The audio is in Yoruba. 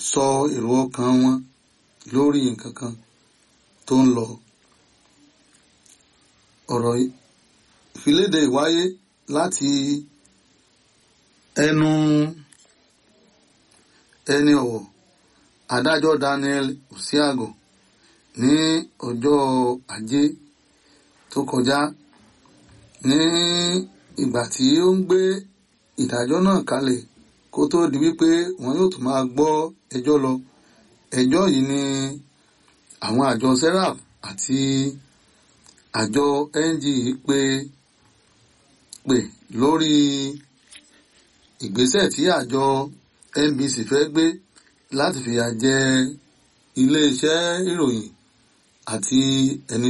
sọ èrò ọkàn wọn lórí nǹkan kan tó ń lọ ọ̀rọ̀ ìfiléde ìwáyé láti ẹnu ẹni ọ̀wọ̀ adájọ́ Daniel Usiago ní ọjọ́ ajé tó kọjá ní ìgbà tí ó ń gbé ìdájọ́ náà kalẹ̀ kó tó di wípé wọn yóò tún máa gbọ́ ẹjọ́ lọ ẹjọ́ yìí ni àwọn àjọ serap àti àjọ NG pé pè lórí ìgbésẹ̀ tí àjọ NBC fẹ́ gbé láti fìyà jẹ iléeṣẹ́ ìròyìn àti ẹni